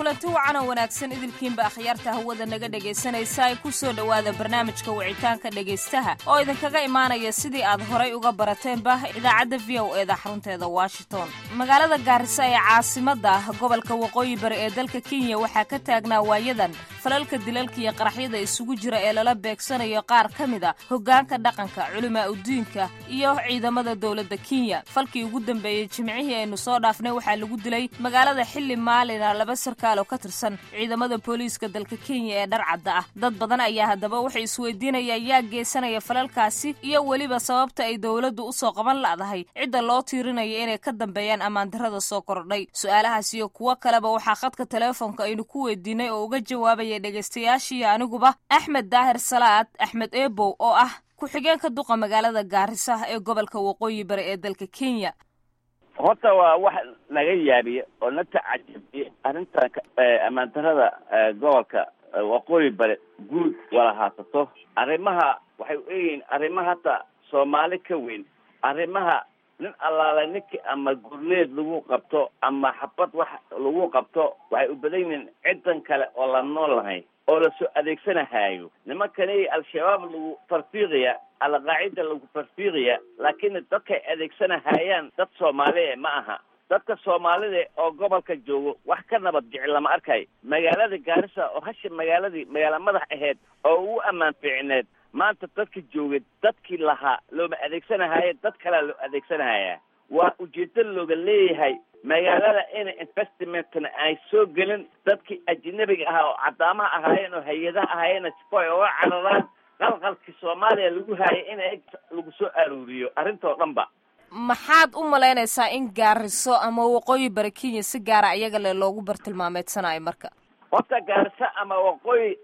kulanti wacan oo wanaagsan idilkiinba akhyaarta hawada naga dhegaysanaysa ay ku soo dhowaada barnaamijka wicitaanka dhegaystaha oo idinkaga imaanaya sidii aad horay uga barateenba idaacadda v o eeda xarunteeda washington magaalada gaarisa ee caasimadda gobolka waqooyi bari ee dalka kenya waxaa ka taagnaa waayadan falalka dilalka iyo qaraxyada isugu jira ee lala beegsanayo qaar ka mid a hoggaanka dhaqanka culimaa udiinka iyo ciidamada dowladda kenya falkii ugu dambeeyey jimcihii aynu soo dhaafnay waxaa lagu dilay magaalada xilli maalina laba sarkaal oo ka tirsan ciidamada booliiska dalka kenya ee dharcadda ah dad badan ayaa haddaba waxay isweydiinayaan yaa geysanaya falalkaasi iyo weliba sababta ay dowladdu usoo qaban la'dahay cidda loo tiirinaya inay ka dambeeyaan ammaandarrada soo kordhay su-aalahaas iyo kuwo kaleba waxaa khadka teleefonka aynu ku weydiinay oo uga jawaabaya dhegaystayaashii aniguba axmed daahir salaad axmed eebow oo ah ku-xigeenka duqa magaalada gaarisa ee gobolka waqooyi bari ee dalka kenya horta waa wax naga yaabiye oo na tacajabiyey arrintan ammaandarada gobolka waqooyi bare guud wala haasato arrimaha waxay u eeyihiin arrimaha hata soomaali ka weyn arrimaha nin allaale ninkii ama gurneed lagu qabto ama xabad wax lagu qabto waxay u badan yihiin ciddan kale oo la nool lahayn oo lasoo adeegsanahaayo nimankani al-shabaab lagu farfiiqaya alqaacida lagu farfiiqaya laakiin dadkay adeegsanahayaan dad soomaaliya ma aha dadka soomaalida oo gobolka joogo wax ka nabad jecel lama arkay magaalada gaarisa oo hasha magaaladii magaala madax aheyd oo ugu ammaan fiicneed maanta dadka joogay dadkii lahaa looma adeegsanahaaye dad kalea loo adeegsanahaya waa ujeedo looga leeyahay magaalada ina investmentna ay soo gelin dadkii ajnabiga ahaa oo cadaamaha ahaayeen oo hay-adaha ahaayeen sifo ay oga cararaan qalqalkii soomaaliya lagu haayay in lagu soo aruuriyo arrintoo dhan ba maxaad u malaynaysaa in gaariso ama waqooyi bari kenya si gaara iyaga le loogu bartilmaameedsanayo marka horta gaariso ama waqooyi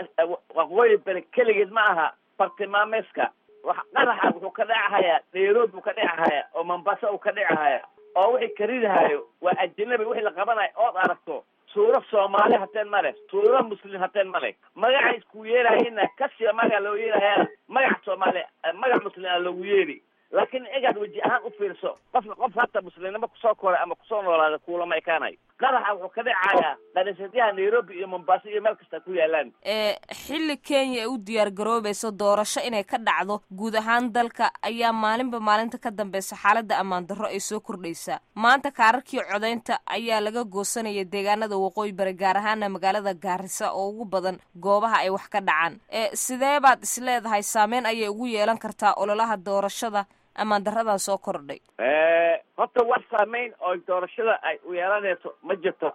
waqooyi bari keligeed ma aha bartilmaameedka wax qaraxa wuxuu ka dhacahayaa nairobi uu ka dhacahayaa oo mombasa uu ka dhacahayaa oo wixii karidahaayo waa ajanabi wixii la qabanayo ood aragto suuro soomaali hateen ma leh suuro muslim hateen ma leh magacay isku yeelahayna kasiba magaca loo yeelahaya magac soomaali magac muslim a loogu yeeli laakiin egaad weji ahaan u fiirso qofka qof hata muslimnimo kusoo koray ama kusoo noolaada kuulama ekaanayo qaraxa wuxuu ka dhacayaa dhalinsadayaha nairobi iyo mombasa iyo meel kasta ku yaalaan xilli kenya ay u diyaar garoobayso doorasho inay ka dhacdo guud ahaan dalka ayaa maalinba maalinta ka dambeysa xaaladda ammaan darro ay soo kordhaysaa maanta kaararkii codaynta ayaa laga goosanaya deegaanada waqooyi bari gaar ahaana magaalada gaarisa oo ugu badan goobaha ay wax ka dhacaan sidee baad isleedahay saameyn ayay ugu yeelan kartaa ololaha doorashada ammaan daradan soo kordhay horta wax saameyn oo doorashada ay u yeelanayso ma jirto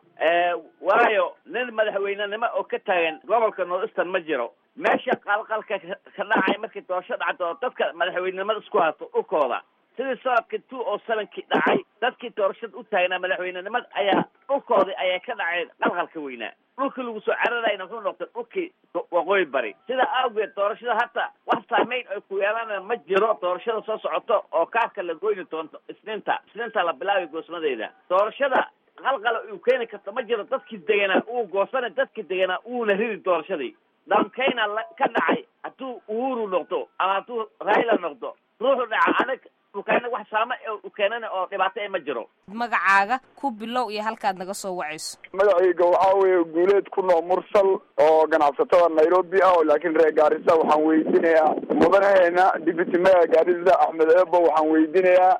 waayo nin madaxweynenimo oo ka taagan gobolka north eastern ma jiro meesha qalqalka ka dhacay markii doorasho dhacdo oo dadka madaxweynenimada isku hato dhulkooda sidii sanadkii two oo sevenkii dhacay dadkii doorashada u taagnaa madaxweynenimada ayaa dhulkoodii ayaa ka dhaceen qalqalka weynaa dhulkii lagu soo cararayna wuxuu noqday dhulkii waqooyi bari sidaa awgeed doorashada hata wax saameyn ay ku yeelanaya ma jiro doorashada soo socoto oo kaarka la goyni doonto isniinta isniinta la bilaabi goosmadeeda doorashada qalqala uu keeni karto ma jiro dadkii deganaa uu goosana dadkii deganaa uuna ridi doorashadii dhankayna ka dhacay hadduu uhuru noqdo ama hadduu raila noqdo ruuxu dhaca anag ukeena wax saama u keenana oo dhibaato e ma jiro magacaaga ku bilow iyo halkaad naga soo wacayso magacayga waxaa weeye guuleed ku noo mursal oo ganacsatada nairobi ah oo laakiin reer gaarisa waxaan weydiinayaa mudanaheena deputy mayor gaarisa axmed eebo waxaan weydiinayaa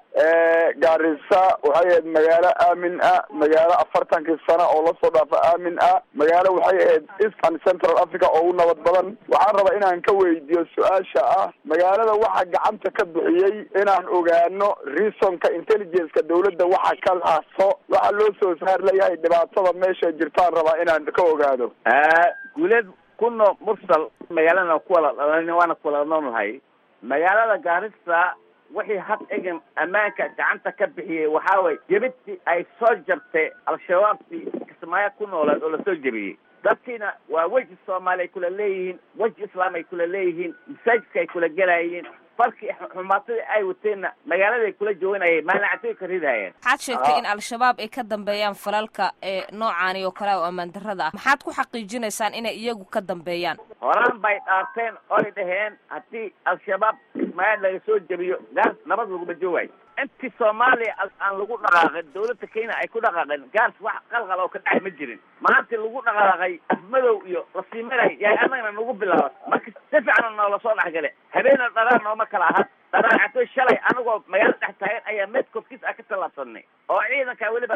gaarisa waxay ahayd magaalo aamin ah magaalo afartankii sano oo lasoo dhaafa aamin ah magaalo waxay ahayd east and central africa oo u nabad badan waxaan rabaa inaan ka weydiiyo su-aasha ah magaalada waxaa gacanta ka bixiyey inaan ogaano reasonka intelligence-ka dawladda waxa ka laaso waxaa loo soo saar leeyahay dhibaatada meesha jirtaan rabaa inaan ka ogaado guuleed kuno mursal magaalana kuwala dhalan waana kuwala noolnahay magaalada gaarisa wixii had egan ammaanka gacanta ka bixiyey waxaa way jebidtii ay soo jabtay al-shabaabtii kismaayo ku nooleed oo lasoo jebiyey dadkiina waa weji soomaali ay kula leeyihiin weji islaam ay kula leeyihiin masaajidka ay kula gelayeen farkii xumaatadii ay wateenna magaaladay kula jooganayeen maalnacatoy ka ridayeen waxaad sheegtay in al-shabaab ay ka dambeeyaan falalka ee noocaani oo kale oo ammaan darrada ah maxaad ku xaqiijinaysaan inay iyagu ka dambeeyaan horaan bay dhaarteen oy dhaheen haddii al-shabaab ismaaciil laga soo jebiyo gaar nabad laguma joogayo intii soomaaliya aan lagu dhaqaaqin dawladda kenya ay ku dhaqaaqeen gaars wax qalqal oo ka dhacay ma jirin maanta lagu dhaqaaqay afmadow iyo lasiimaray yaay annagana nagu bilaabat marka si fiican noola soo dhexgale habeena dharaan nooma kala aha dharaacatoy shalay anagoo magaalo dhex taagan ayaa meed korkiis a ka tallaabsanay oo ciidankaa weliba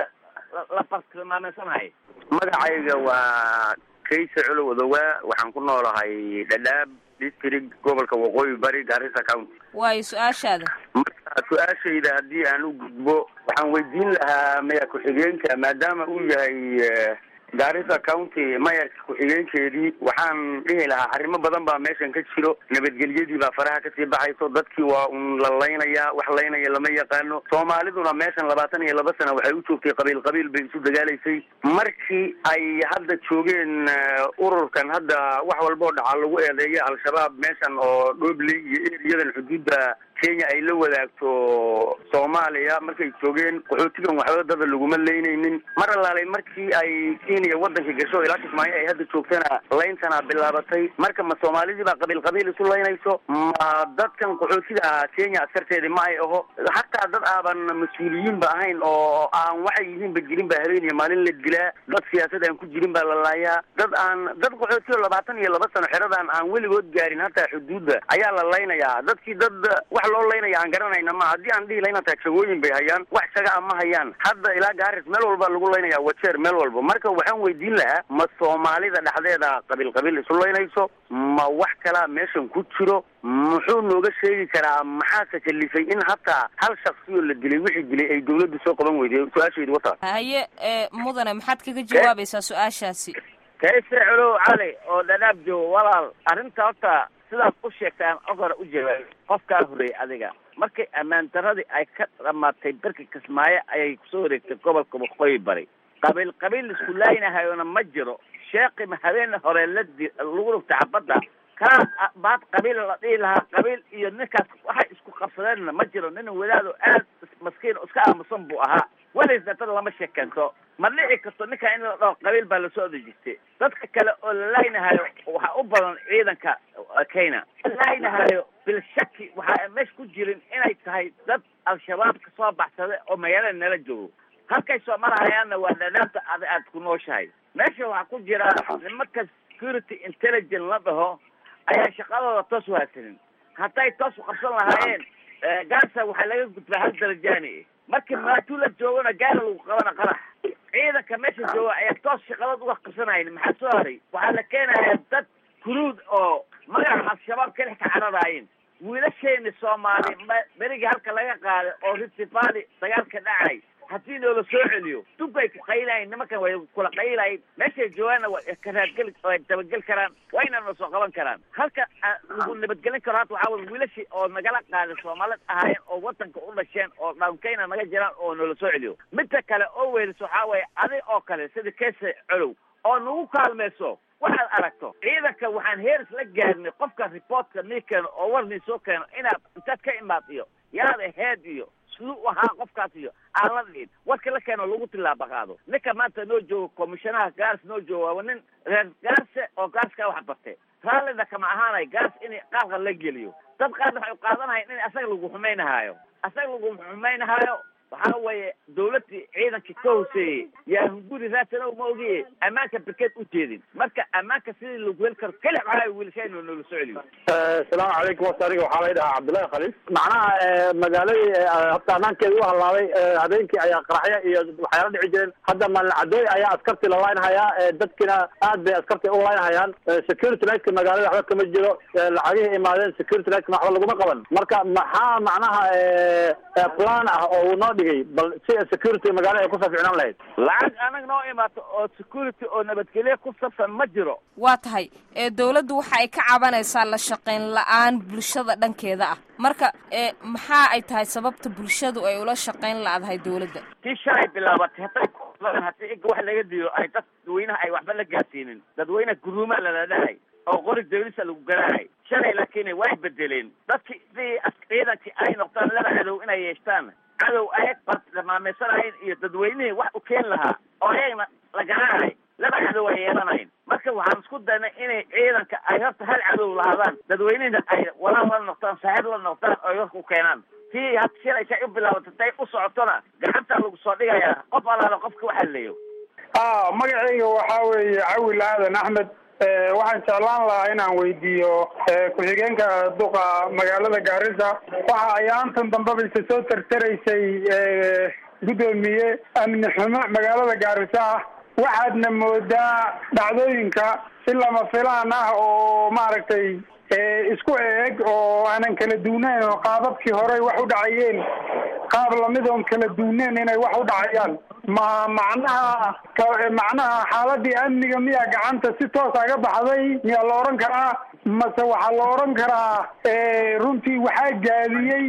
la bartilmaameysanaya magacayga waa kayse culow odowaa waxaan ku noolahay dhadhaab district gobolka waqooyi bari garissa county waayo su-aashaada marka su-aashayda haddii aan u gudbo waxaan weydiin lahaa maya ku-xigeenka maadaama uu yahay garissa county mayarka ku-xigeenkeedii waxaan dhihi lahaa arrimo badan baa meeshan ka jiro nabadgelyadii baa faraha kasii baxayso dadkii waa un la laynayaa wax laynaya lama yaqaano soomaaliduna meeshan labaatan iyo laba sana waxay u joogtay qabiil qabiil bay isu dagaalaysay markii ay hadda joogeen ururkan hadda wax walboo dhaca lagu eedeeya al-shabaab meeshan oo dhobley iyo eriyadan xuduudda kenya ay la wadaagto soomaaliya markay joogeen qaxootigan waxba dada laguma leynaynin mar allaalay markii ay kenya wadanka gasho ilaa kismaayo ay hadda joogtana layntana bilaabatay marka ma soomaalidii baa qabiil qabiil isu laynayso ma dadkan qaxootiga ah kenya askarteedii ma ay aho hataa dad aaban mas-uuliyiin ba ahayn oo aan waxay yihiinba jirin ba habeeniya maalin la dilaa dad siyaasad aan ku jirin baa la laayaa dad aan dad qaxootiga labaatan iyo laba sano xeradan aan weligood gaarin hataa xuduudda ayaa la laynayaa dadkii dad wax loo laynaya aan garanayna ma haddii aan dhihi layna taagshagooyin bay hayaan wax shaga a ma hayaan hadda ilaa gaaris meel walba lagu laynaya wajeer meel walba marka waxaan weydiin lahaa ma soomaalida dhexdeeda qabiil qabiil isu laynayso ma wax kalaa meeshan ku jiro muxuu nooga sheegi karaa maxaase kalifay in hataa hal shaksiyoo la dilay wixii dilay ay dawladdu soo qaban weyday su-aashaydu wata haye mudane maxaad kaga jawaabaysaa su-aashaasi kayse culow cali oo dhadhaab joogo walaal arrinta horta sidaad u sheegtaan ogora u jawaabay qofkaa horreeyay adiga markay ammaan daradii ay ka dhamaatay berka kismaayo ayay kusoo wareegtay gobolka waqooyi bari qabiil qabiil isku laynahayona ma jiro sheekima habeen hore la di lagu dhugtay xabadda kaa baad qabiil la dhihi lahaa qabiil iyo ninkaas waxay isku qabsadeenna ma jiro nin wadaado aad maskiin iska aamusan buu ahaa weliisna dad lama sheekento ma dhici karto ninkaa in la dhaho qabiil baa lasoo odejistay dadka kale oo la laynahayo waxaa u badan ciidanka kenya laynahayo bil shaki waxaa meesha ku jirin inay tahay dad al-shabaab ka soo baxsada oo magaalada nala joogo halkay soo marahayaanna waa dhadhaabta ad aad ku nooshahay meesha waxaa ku jira nimanka security intelligence la dhaho ayaa shaqadooda toos u haysanin hadday toos u qabsan lahaayeen gaasa waxaa laga gudbaa hal darajaani marka maatuu la joogona gaara lagu qabana qarax ciidanka meesha jooga ayaa toos shaqadood uga qabsanayn maxaa soo haray waxaa la keenaya dad kuruud oo magaca al-shabaab keli ka cararaayeen wiilasheeni soomaali berigii halka laga qaaday oo ritifali dagaalka dhacay haddii noola soo celiyo dubbay ku qaylayen nimankan way kula qaylayen meeshay joogaanna way karaadgeli way dabageli karaan wayna na soo qaban karaan halka lagu nabadgelin karo hadda waxaa waya wiilashii oo nagala qaaday soomaalid ahaayeen oo wadanka u dhasheen oo dhaankeyna naga jiraan oo noola soo celiyo midda kale oo weeliso waxaa waya adig oo kale sida keese colow oo nagu kaalmayso waxaad aragto ciidanka waxaan heeris la gaarnay qofka reportka nii keeno oo war nii soo keeno inaad intaad ka imaad iyo yaad aheyd iyo siduu u ahaa qofkaas iyo aan la dhihin warka la keeno lagu tilaaba qaado ninka maanta noo joogo komishanaha gaars noo jooga waa nin reer gaarse oo gaarska wax bartay raallina kama ahaanay gaars in qaarka la geliyo dad qaarna waxay qaadanahayn in asaga lagu xumaynahaayo asaga lagu xumaynahaayo waxaa weeye dawladii ciidankii ka hooseeyey yaa hunguri raasanow ma ogiye ammaanka berkeed u jeedin marka ammaanka sidii lagu heli karo keli waxaa wiilashaynu noola soo celiyo asalaamu calaykum horta aniga waxaa lay dhahaa cabdullaahi khaliis macnaha magaaladii habta ammaankeeda u halaabay habeenkii ayaa qaraxya iyo waxyaala dhici jireen hadda maalin ayaa askarti la laynhayaa dadkina aad bay askarti u laynhayaan security lightka magaalada waxba kama jiro lacagihii imaadeen security lightka waxba laguma qaban marka maxaa macnaha plan ah oo uu noo dhigay bal si security magaalada ay kusoo ficnaan lahayd lacag anag noo imaato oo security oo nabadgelye ku sabsan ma jiro waa tahay ee dawladdu waxa ay ka cabanaysaa la shaqayn la-aan bulshada dhankeeda ah marka ee maxaa ay tahay sababta bulshadu ay ula shaqayn la-dahay dawladda tii shalay bilaabatay hadday hadii iga wax laga diyo ay dadweynaha ay waxba la gaarsiinin dadweynaha guruumaa lala dhahay oo qori dawlisa lagu garahay shalay laakiin way bedeleen dadkii sidii ciidankii ay noqdaan laba cadow inay yeeshtaan cadow ayag bartilmaameysanayeen iyo dadweynihii wax u keen lahaa oo ayagna la garanahay laba cadow ay yeelanayn marka waxaan isku daynay inay ciidanka ay horta hal cadow lahaadaan dadweynihina ay walaal la noqdaan saaxiib la noqdaan oo warka u keenaan tii had shilaysay u bilaabato tay u socotona gacanta lagu soo dhigayaa qof alaala qofka waxa leeyo a magacayga waxaa weeye cawil aadan axmed waxaan jeclaan lahaa inaan weydiiyo ku-xigeenka duqa magaalada gaarisa waxa ayaantan dambeba isa soo tartaraysay guddoomiye amni xumo magaalada gaarisa ah waxaadna moodaa dhacdooyinka si lama filaan ah oo maaragtay isku eeg oo aanan kala duunayn oo qaababkii horey wax u dhacayeen qaab lamid oon kala duuneyn inay wax u dhacayaan ma macnaha macnaha xaaladii amniga miyaa gacanta si toos aga baxday miyaa la odhan karaa mase waxaa la odhan karaa runtii waxaa gaadiyey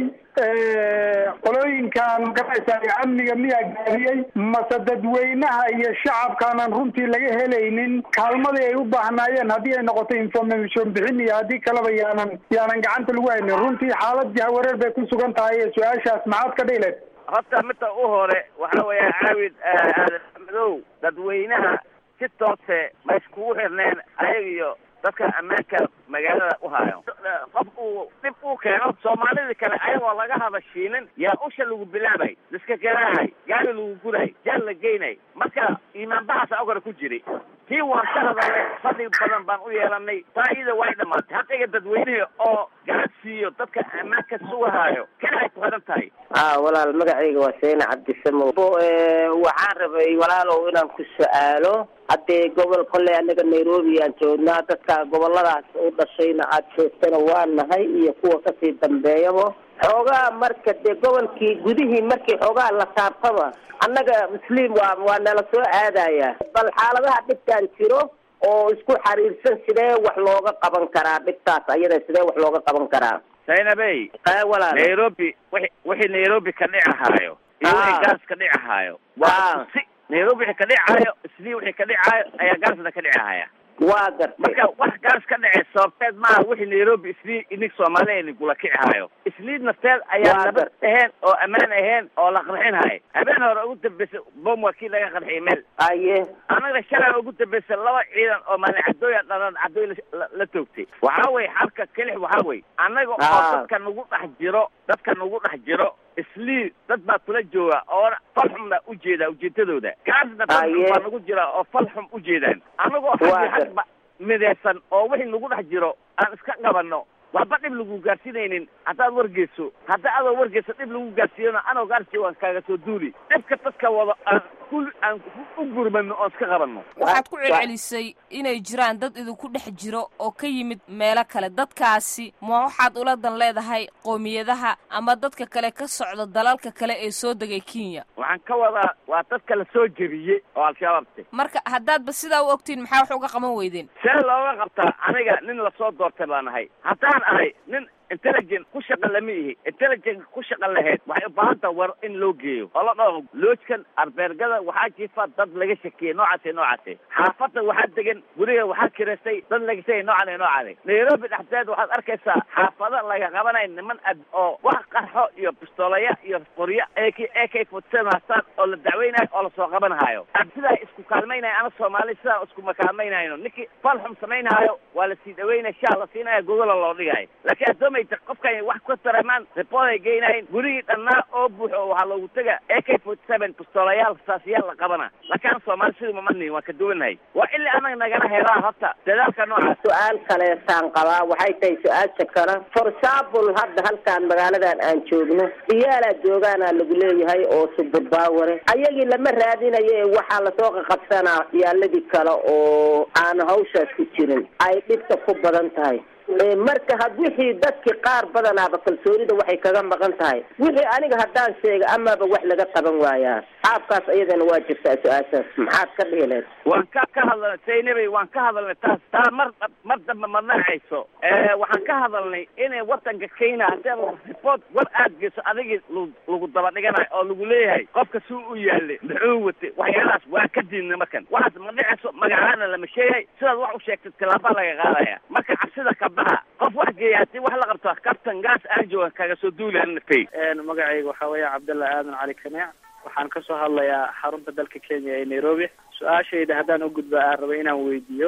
qolooyinkan magaraysa amniga miyaa gaadiyey mase dadweynaha iyo shacabkaanan runtii laga helaynin kaalmadii ay u baahnaayeen haddii ay noqoto information bixin iyo haddii kaleba yaanan yaanan gacanta lagu haynin runtii xaalad jahawareer bay ku sugan tahay su-aashaas maxaad ka dhihileed horta midda u hore waxa weeya caawid aadan madow dadweynaha si toose ma iskugu xirneen ayaga iyo dadka ammaanka magaalada u hayo qof uu dhib uu keeno soomaalidii kale ayagoo laga hadashiinin yaa usha lagu bilaabay liska garaahay gaari lagu guray jaal la geynay marka imaanbahaasa ogore ku jiray tii waan ka hadalnay fadli badan baan u yeelanay taa iyada way dhamaatay haqiga dadweynihii oo gacan siiyo dadka ammaanka sugahaayo kana ay ku xiran tahay a walaal magacayga waa seena cabdisamow waxaan rabay walaalow inaan ku su-aalo haddee gobol kolley anaga nairobi aan joognaa dadka goboladaas u dhashayna aad joogtana waa nahay iyo kuwa kasii dambeeyaba xoogaa marka dee gobolkii gudihii markii xoogaa la taabtaba annaga musliim waa waa nala soo aadaya bal xaaladaha dhibkaan jiro oo isku xariirsan sidee wax looga qaban karaa dhibtaas ayada sidee wax looga qaban karaa zaynabey walaal nairobi wi wixii nairobi ka dhicahaayo iyo wixii gaas ka dhicahaayo waa si nairobi wixii ka dhicaayo islii wixii ka dhicaayo ayaa gaasna ka dhicahaya waa gartay marka wax gaas ka dhece sababteed maaha wixii nairobi islii inig soomaaliya inigula kicihaayo isliid nafteed ayaa Waa nabad gar- ahayn oo ammaan ahayn oo la qarxinhayo habeen hore ugu dambeysay bom waa kii laga qarxiyay meel aye annaga shalay ugu dambeysay laba ciidan oo maalin cadooya dhalan cadooy la- la- la toogtay waxaa weye xalka kelix waxaa weye annaga oo Ah. dadka nagu dhex jiro dadka nagu dhex jiro islii dad baa kula jooga oo falxum baa ujeedaa ujeedadooda kaasna dad Aye. baa nagu jira oo falxum ujeedaan annagoo Waa xaggi gar- xagba midaysan oo wixii nagu dhex jiro aan iska qabanno waxba dhib lagu gaarsiinaynin haddaad wargeyso hadda adoo wargeyso dhib lagu gaarsiiyana anoo gaarsi waan kaaga soo duuli dhibka dadka wado aan kul aan u gurmano oon iska qabanno waxaad ku celcelisay inay jiraan dad idinku dhex jiro oo ka yimid meelo kale dadkaasi ma waxaad ula dan leedahay qoomiyadaha ama dadka kale ka socda dalalka kale ee soo degay kenya waxaan ka wadaa waa dadka la soo jebiyey oo al-shabaabte marka haddaadba sidaa u ogtiin maxaa wax uga qaban weydeen see looga qabtaa aniga nin lasoo doortay baan ahay haddaan ahay nin intelligent ku shaqa lama ihi intelligent ku shaqa lahayd waxay u baahan taha war in loo geeyo oo la dhaho loojkan arbeergada waxaa jiifa dad laga shakiyey noocaase noocaase xaafadda waxaa degan guriga waxaa kiraystay dad laga shakiyay noocan iyo noocan nairobi dhexdeed waxaad arkaysaa xaafado laga qabanay niman ad oo wax qarxo iyo pistoolaya iyo qoryo ak ak forty seven haystaan oo la dacweynayo oo lasoo qabanhayo sidaa isku kaalmaynayo ana soomaali sidaa iskuma kaalmaynayno ninkii falxum samaynaayo waa la sii dhaweynaya shaa la siinaya gogola loo dhigayo laakiin adoomayta qofkan wax ka taramaan report ay geynayin gurigii dhannaa oo buuxo oo waxaa loogu tega ak forty seven pistoolayaal saasiyaal la qabana laakiin ana soomaali sidii mamanihin waan ka duwanahay waa ilaa anaga nagala helaa horta dadaalka noocaas su-aal kaleesaan qabaa waxay tahay su-aasha kale for example hadda halkaan magaaladan aan joogno ciyaalaa joogaana lagu leeyahay oo suburbaaware ayagii lama raadinayo ee waxaa lasoo qaqabsanaa ciyaaladii kale oo aan hawshaas ku jirin ay dhibta ku badan tahay Ee, marka had wixii dadkii qaar badanaaba kalsoonida waxay kaga maqan tahay wixii aniga haddaan sheega amaba wax laga qaban waayaa qaabkaas iyadana waa jirtaa su-aashaas maxaad ka dhihi lahayd waan ka ka hadalnay saynabey waan ka hadalnay taas taa mar mar dambe ma dhacayso waxaan ka hadalnay inay wadanka kenya haddii report war aad geyso adigii lu- lagu daba dhiganayo oo lagu leeyahay qofka si u yaalay muxuu watay waxyaalahaas waa ka diidnay markan waxaas ma dhicayso magacaana lama sheegay sidaad wax u sheegtay tilaabaa laga qaadaya marka cabsida ka baxa qof wax geeya haddii wax la qabto kabtan gaas aan jooga kaga soo duulaan nafay magacayga waxaa weeye cabdalla aadan cali kaneec waxaan kasoo hadlayaa xarunta dalka kenya ee nairobi su-aashayda haddaan u gudba aan raba inaan weydiiyo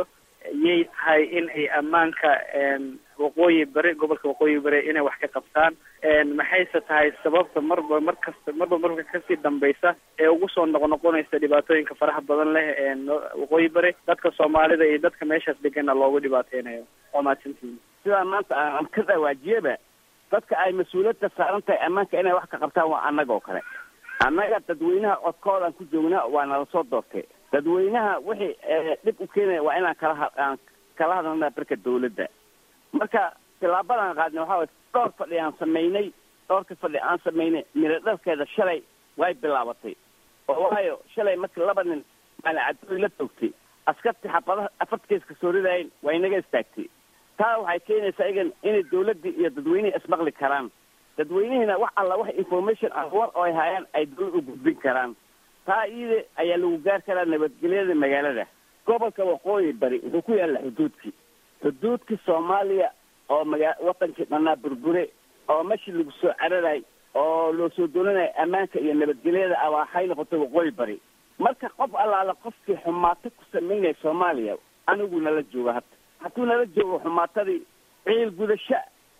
yay tahay in ay ammaanka waqooyi bari gobolka waqooyi bari inay wax ka qabtaan maxayse tahay sababta marba mar kasta marba marka kasii dambeysa ee ugu soo noqnoqonaysa dhibaatooyinka faraha badan leh waqooyi bari dadka soomaalida iyo dadka meeshaas degana loogu dhibaateynayo waa mahadsantihin sidaa maanta aan ka dhawaajiyaba dadka ay mas-uuliyadda saaran tahay ammaanka inay wax ka qabtaan waa annaga oo kale annaga dadweynaha codkoodaan ku joognaa waa nala soo doortay dadweynaha wixii dhib u keenaya waa inaan kala aan kala hadalnaa barka dawladda marka tilaabadan qaadnay waxaa way dhowr fadhi aan samaynay dhowrka fadhi aan samaynay miro dhalkeeda shalay way bilaabatay oo waayo shalay markii laba nin maalin cadooy la toogtay askartii xabadaha afartkees ka soo ridaayeen waa inaga istaagtay taa waxay keenaysaa igan inay dawladdii iyo dadweynihii ismaqli karaan dadweynihiina wax alla wax information ah war oo ay hayaan ay dawlad u gudbin karaan taa iyada ayaa lagu gaar karaa nabadgelyada magaalada gobolka waqooyi bari wuxuu ku yaalla xuduudkii xuduudkii soomaaliya oo maga watankii dhanaa burbure oo meshi lagu soo cararay oo loo soo doonanayo ammaanka iyo nabadgelyada ah waxay noqotay waqooyi bari marka qof allaala qofkii xumaato ku samaynaya soomaaliya anigu nala jooga hadda hadduu nala joogo xumaatadii ciil gudasho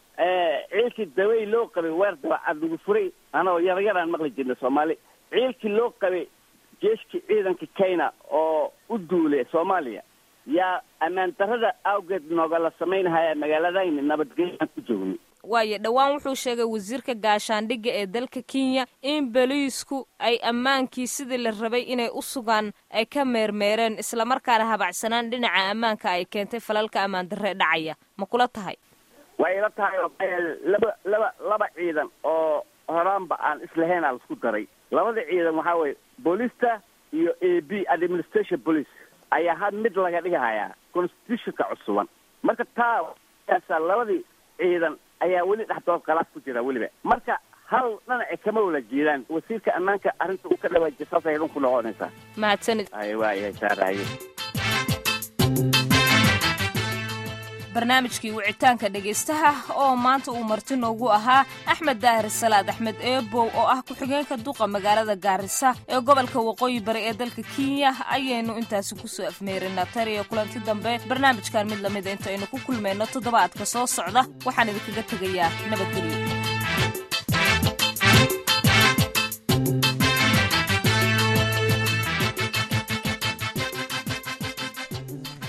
ciilkii dawey loo qabay weer dabacad lagu furay anagoo yaryaraan maqli jirnay soomaali ciilkii loo qabay jeeshkii ciidanka kenya oo u duulay soomaaliya yaa ammaan darrada awgeed noogala samaynahaya magaaladayni nabadgelyaan ku joogno waayo dhowaan wuxuu sheegay wasiirka gaashaandhigga ee dalka kenya in boliisku ay ammaankii sidii la rabay inay u sugaan ay ka meermeereen islamarkaana habacsanaan dhinaca ammaanka ay keentay falalka ammaan darre dhacaya ma kula tahay way ila tahay laba laba laba ciidan oo horaanba aan islahayn aa laisku daray labada ciidan waxaa weye boolista iyo a b administration police ayaa had mid laga dhigahayaa constitutionka cusuban marka taa aasaa labadii ciidan ayaa weli dhexdood khalaaf ku jira weliba marka hal dhinaci kama wala jeedaan wasiirka ammaanka arrinta uu ka dhawaajiya saasay dhun ku noqonaysaa mahadsanid ay waaya saaraye barnaamijkii wicitaanka dhegaystaha oo maanta uu marti noogu ahaa axmed daahir salaad axmed eebow oo ah ku-xigeenka duqa magaalada gaarisa ee gobolka waqooyi bari ee dalka kenya ayaynu intaasi kusoo afmeerinaa tariyo kulanti dambe barnaamijkan mid lamida intaynu ku kulmayno toddobaadka soo socda waxaan idinkaga tegayaa nabadgelyo